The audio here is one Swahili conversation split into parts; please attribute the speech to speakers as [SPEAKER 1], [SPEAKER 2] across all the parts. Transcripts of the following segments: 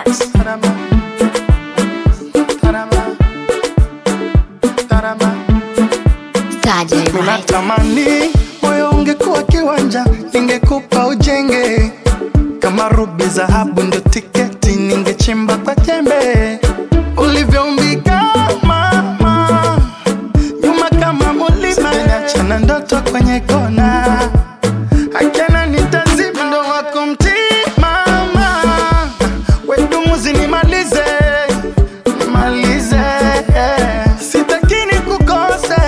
[SPEAKER 1] Records. Saje right.
[SPEAKER 2] Unatamani moyo ungekuwa kiwanja, ningekupa ujenge kama rubi, dhahabu ndio tiketi, ningechimba kwa jembe ulivyoumbika mama, nyuma kama mulima, achana ndoto kwenye kona, akana nitazima ndo wako mtimama, wedumuzi nimalize nimalize, sitakini kukose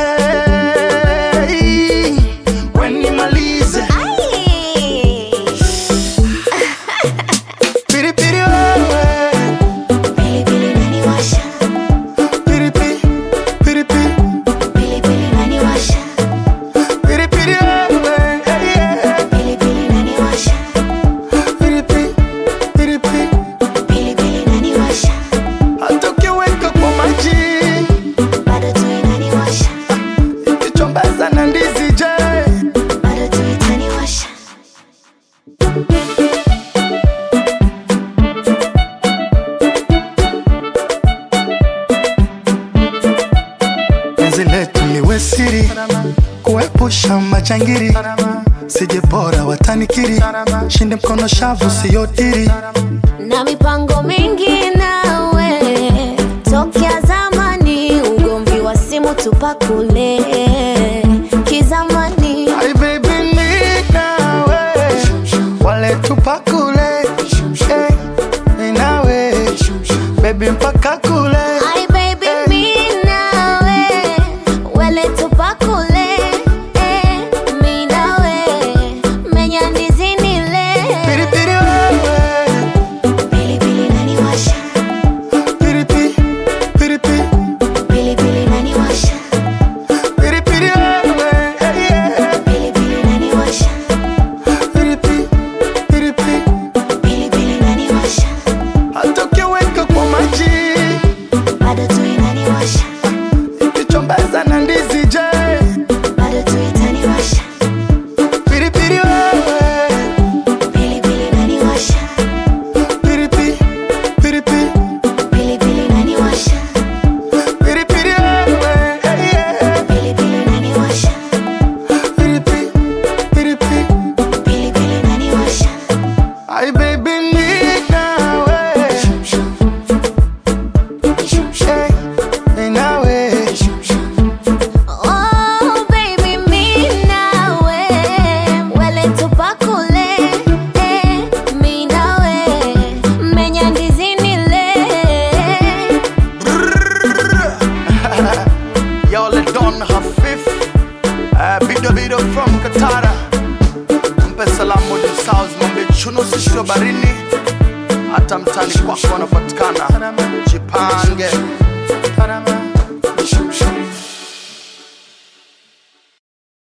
[SPEAKER 2] we nimalize
[SPEAKER 1] Ai.
[SPEAKER 2] piripiri wewe
[SPEAKER 1] Pilipili inaniwasha,
[SPEAKER 2] piripi piripi
[SPEAKER 1] pilipili inaniwasha,
[SPEAKER 2] piripiri wewe hey, yeah.
[SPEAKER 1] pilipili inaniwasha,
[SPEAKER 2] piripi piripi
[SPEAKER 1] pilipili inaniwasha,
[SPEAKER 2] hata ukiweka kwa maji
[SPEAKER 1] bado tu inaniwasha,
[SPEAKER 2] ikichombaza na ndizi je
[SPEAKER 1] bado tu itaniwasha.
[SPEAKER 2] penzi letu liwe siri kuepusha majangiri sije bora watanikiri shinde mkono shavu siyodiri
[SPEAKER 1] na mipango mingi nawe tokea zamani, ugomvi wa simu tupakule kizamani.
[SPEAKER 2] Ay, baby, mi nawe wale tupakule eh, mi nawe baby mpaka kule
[SPEAKER 1] Ai baby mi nawe wele tupakule eh, mi nawe menya ndizi nile
[SPEAKER 2] piripiri wewe
[SPEAKER 1] pilipili inaniwasha
[SPEAKER 2] piripi piripi
[SPEAKER 1] pilipili inaniwasha
[SPEAKER 2] piripiri wewe hey, yeah.
[SPEAKER 1] pilipili inaniwasha
[SPEAKER 2] piripi piripi
[SPEAKER 1] pilipili inaniwasha
[SPEAKER 2] hata ukiweka kwa maji
[SPEAKER 1] bado tu inaniwasha
[SPEAKER 2] ikichombaza na ndizi je
[SPEAKER 1] bado tu itaniwasha
[SPEAKER 2] piripiri wewe
[SPEAKER 1] pilipili inaniwasha
[SPEAKER 2] piripi piripi
[SPEAKER 1] pilipili inaniwasha
[SPEAKER 2] piripiri wewe hey, yeah.
[SPEAKER 1] pilipili inaniwasha
[SPEAKER 2] piripi piripi
[SPEAKER 1] pilipili inaniwasha
[SPEAKER 2] Ay, baby, mi nawe hey, mi nawe
[SPEAKER 1] Oh baby mi nawe wele tupakule eh, mi nawe menya ndizi nile
[SPEAKER 2] Y'all Don Hafif uh, Bido Bido from Katara Mpe salamu di South Mambe chuno sisho barini Hata mtani kwako wanapatikana Jipange